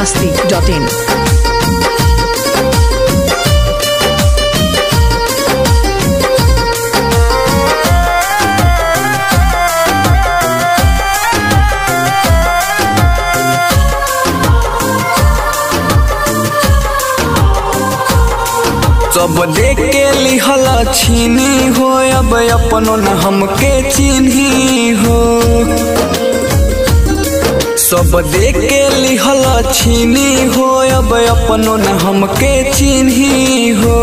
masti.in. सब देख के लिहल छीनी हो अब अपनो न हमके चिन्ही हो सब देख के लिहल छीनी हो अब अपनो न हमके चिन्ही हो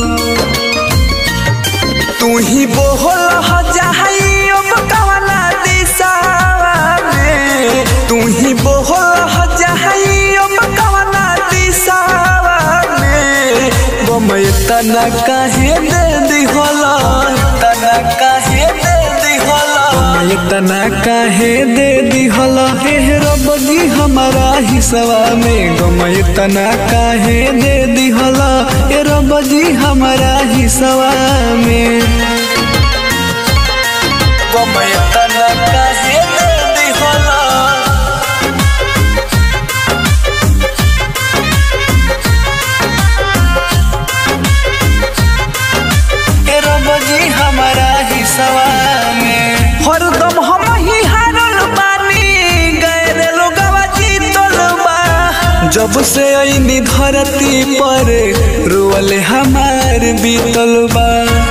तू ही बोहल ह जाई अब कवना दिशावा में तू ही बोहल ह जाई अब कवना दिशावा में बमय तना काहे दे दिहला तना काहे दे दिहला बमय तना काहे दे दिहला हे रब जी हमारा हिस्सा में गमय तना काहे दे दिहला हे रब जी हमारा हिस्सा में गमय तना काहे दे दिहला ए रब जी हमारा हिस्सा में हरदम हम ही हारल बानी गैर लोगवा जीतल बा जब से आईनी धरती पर रोअल हमार बीतल बा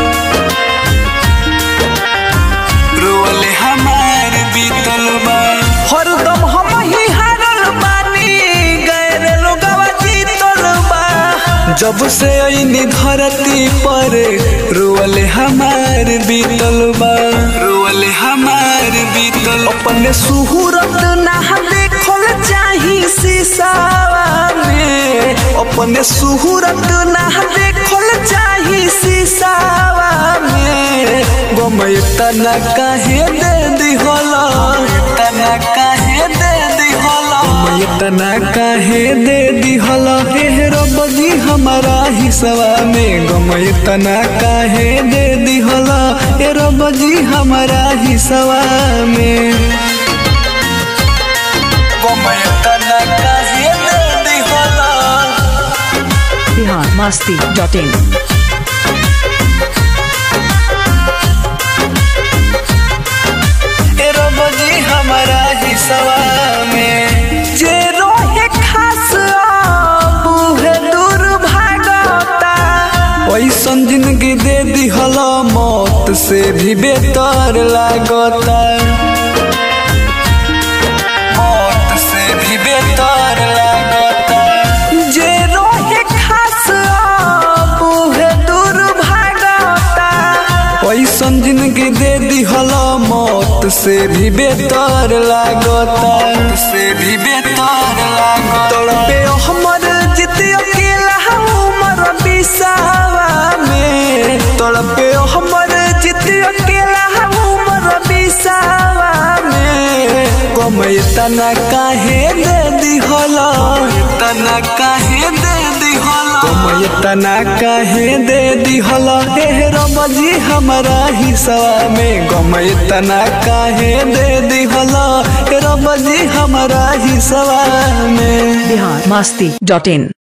रोअल हमार बीतल बा हरदम हम ही हारल बानी गैर लोगवा जीतल बा जब से आईनी धरती पर रोअल हमार बीतल बा रोअल हमार बीतल अपने सुहूरत ना देखल चाही शीशावा में अपने सुहूरत ना देखल चाही शीशावा में गमय तना काहे दे दिहला तना काहे दे दिहला गमय तना काहे दे दिहला हे रब जी हमारा हिस्सा में गमय तना काहे दे दिहला हे रब जी हमारा हिस्सा में गमय तना काहे दे दिहला Bihar masti.in. ए रब जी हमारा हिस्सा में जे रोहे खास अब उहे दूर भागता ऐसन जिंदगी दे दिहल मौत से भी बेहतर लागता मौत से भी बेहतर लागता जे रोहे खास अब उहे दूर भागता ऐसन जिंदगी दे दिहल मौत से भी बेहतर लागता से भी बेहतर लागता तड़पे हमर जित अकेला उमर बिसावा में तड़पे हमर जित अकेला उमर बिसावा में गमय तना काहे दे दिहला तना काहे दे दिहला गमय तना काहे दे दिहला हे रब जी हमारा हिस्सा में गमय तना काहे दे दिहला हे रब जी हमारा हिस्सा में Bihar masti.in.